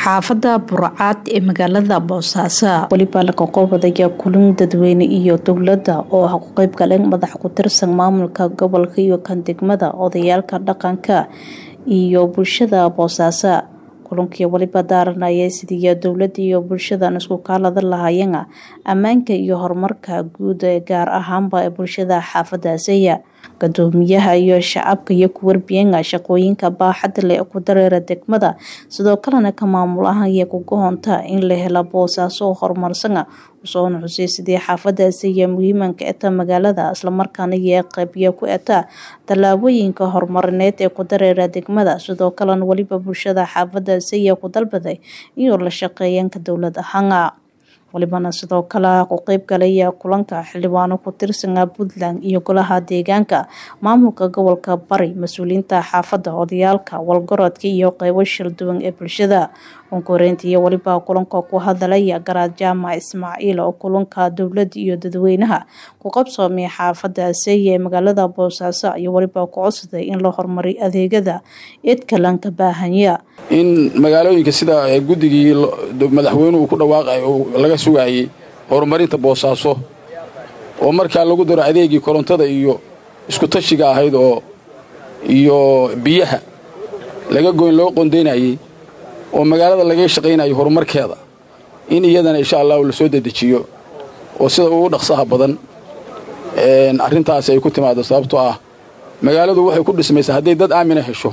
xaafada burcad ee magaalada boosaaso weliba laga qobadaya kulin dadweyne iyo dowlada oo ah ku qeyb galeen madax ku tirsan maamulka gobolka iyo kan degmada odayaalka dhaqanka iyo bulshada boosaaso kulankii weliba daaranaya sidii dowlada iyo bulshadan isku kaalada lahaayeen ammaanka iyo horumarka guud ee gaar ahaanba ee bulshada xaafadaasiya gadoomiyaha iyo shacabka iyo ku warbiyenga shaqooyinka baaxadda leh ku dareera degmada sidoo kalena ka maamul ahaan iyo kugohonta in la hela boosaaso horumarsan usoona xusay sidii xaafadaasi iyo muhiimanka eta magaalada islamarkaana iyo qeybiya ku eta tallaabooyinka horumarineed ee ku dareera degmada sidoo kalena weliba bulshada xaafadaasi iyo ku dalbaday inuu la shaqeeyanka dowlad ahaana walibana sidoo kale ku qeyb galaya kulanka xildhibaano ku tirsana puntland iyo golaha deegaanka maamulka gobolka bari mas-uuliyiinta xaafadda odayaalka walgorodka iyo qeybo shirduwan ee bulshada onkoreyntiiyo weliba kulanka ku hadalaya garaad jaamac ismaaciil oo kulanka dowlada iyo dadweynaha ku qabsoomay xaafada seeye ee magaalada boosaaso iyo weliba ku codsaday in la horumariy adeegyada eedkalanka baahanya in magaalooyinka sida guddigii madaxweynuhu ku dhawaaqay oo laga sugayay horumarinta boosaaso oo markaa lagu daro adeegii korontada iyo isku tashiga ahayd oo iyo biyaha laga goyn loo qondaynayey oo magaalada laga shaqaynayo horumarkeeda in iyadana insha allahu la soo dedejiyo oo sida ugu dhaqsaha badan arrintaasi ay ku timaado sababtoo ah magaaladu waxay ku dhismaysaa hadday dad aamina hesho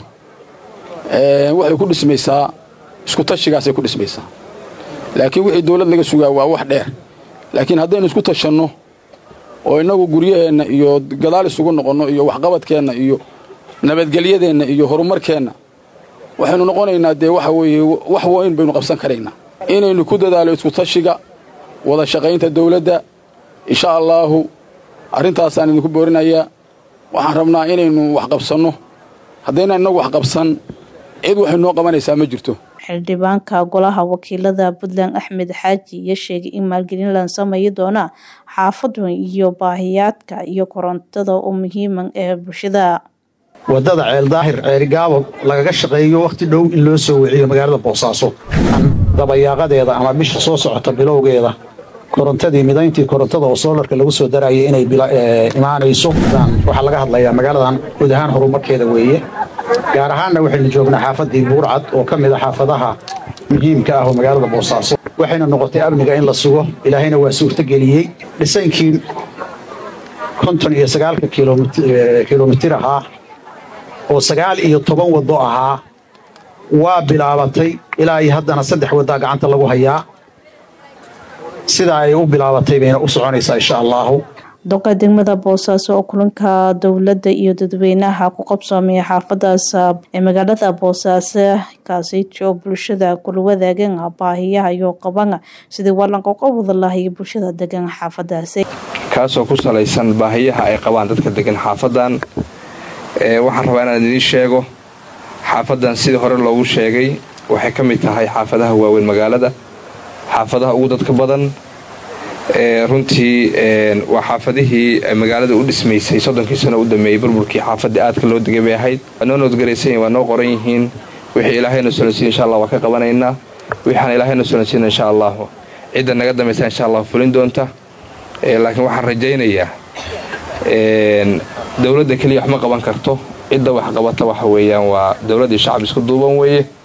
waxay ku dhismaysaa isku tashigaasay ku dhismaysaa laakiin wixii dawlad laga sugaa waa wax dheer laakiin haddaynu isku tashanno oo innagu guryaheenna iyo gadaal isugu noqonno iyo waxqabadkeenna iyo nabadgelyadeenna iyo horumarkeenna waxaynu noqonaynaa dee waxa weeye wax weyn baynu qabsan karaynaa inaynu ku dadaalo isku tashiga wada shaqaynta dawladda insha allaahu arrintaasaan idinku boorinayaa waxaan rabnaa inaynu wax qabsanno haddayna innagu wax qabsan cid waxay noo qabanaysaa ma jirto xildhibaanka golaha wakiilada puntland axmed xaaji iyo sheegay in maalgelin la sameeyi doona xaafadu iyo baahiyaadka iyo korontada u muhiiman ee bulshada wadada ceeldaahir ceerigaabo lagaga shaqeeyo wakhti dhow in loo soo wiciyo magaalada boosaaso dabayaaqadeeda ama bisha soo socota bilowgeeda korontadii midayntii korontada oo soolarka lagu soo darayay inay imaanayso waxaa laga hadlayaa magaaladan guud ahaan horumarkeeda weeye gaar ahaanna waxaynu joognaa xaafaddii buurcad oo ka mid a xaafadaha muhiimka ah oo magaalada boosaaso waxayna noqotay amniga in la sugo ilaahayna waa suurtogeliyey dhisaynkii konton iyo sagaalka kilomitir ahaa oo sagaal iyo toban waddo ahaa waa bilaabatay ilaa iyo haddana saddex waddaa gacanta lagu hayaa sidaa ay u bilaabatay bayna u soconaysaa insha allaahu doqa degmada boosaaso oo kulanka dowladda iyo dadweynaha ku qabsoomaya xaafadaas ee magaalada boosaaso kaasito bulshada kula wadaagan baahiyaha iyo qaban sidii walanka qabada lahay bulshada degan xaafadaasi kaasoo ku salaysan baahiyaha ay qabaan dadka degan xaafadan waxaan rabaa inaan idiin sheego xaafadan sidii hore loogu sheegay waxay ka mid tahay xaafadaha waaweyn magaalada xaafadaha ugu dadka badan runtii waa xaafadihii magaalada u dhismaysay soddonkii sano u dameeyey burburkii xaafadii aadka loo degay bay ahayd waa noo noodgaraysan waa noo qoran yihiin wixii ilaahayna solansiin insha allah waa ka qabanaynaa wixaan ilaahayna solansiina insha allahu cidda naga dambaysa insha allah fulin doonta laakiin waxaan rajaynayaa dowladda keliya wax ma qaban karto cidda wax qabata waxa weeyaan waa dowladdii shacab isku duuban weeye